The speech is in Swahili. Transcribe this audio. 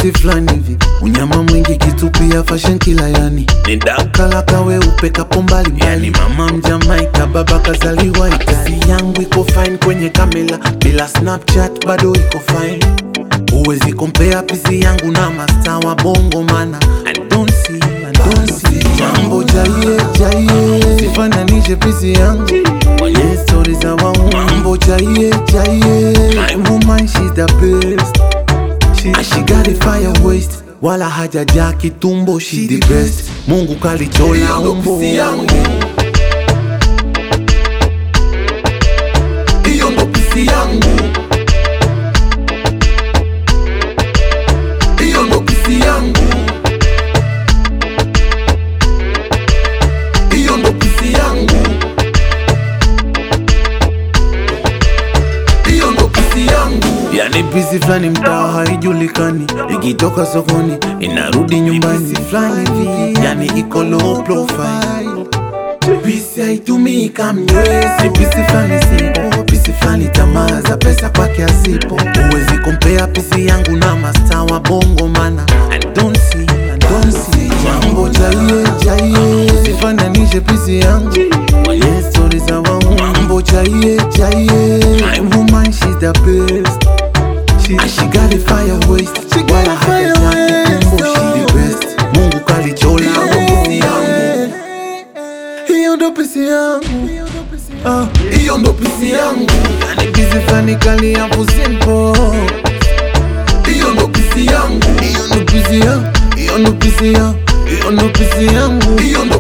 busy flani hivi unyama mwingi kitupia fashion kila yani ni dakala kawe upeka pombali yani mama mjamaika baba kazaliwa Itali yangu iko fine kwenye kamera bila snapchat bado iko fine Huwezi kompea pisi yangu na masta wa bongo mana I don't see, I don't see Jambo jaye jaye Sifananishe pisi yangu Kwenye story za waungu Mambo jaye jaye My woman she's the best she, And she got a fire waist Wala hajaja kitumbo she the best Mungu kalichola umbo Hiyo ndo pisi yangu Hiyo ndo pisi yangu Hiyo ndo pisi yangu Hiyo ndo pisi yangu Yani pisi flani mtaa haijulikani, ikitoka sokoni inarudi nyumbani flani hivi, yani iko low profile. Pisi haitumii kamnywezi, pisi flani sipo, pisi flani tamaa za pesa kwake asipo. Huwezi kompea pisi yangu na masta wa bongo mana I don't see, I don't see jambo jaie jaie, usifananishe pisi yangu kwenye stori za waungu. Mambo jaie jaie, my woman she's the best She, she got a fire waist Wala hajaja kitumbo she the best Mungu kalichola pisi yangu Hiyo ndo pisi yangu Ah, Hiyo ndo pisi yangu Yani pisi flani kali hapo simple Hiyo ndo pisi yangu Hiyo ndo pisi yangu Hiyo ndo pisi yangu Hiyo ndo pisi yangu Hiyo ndo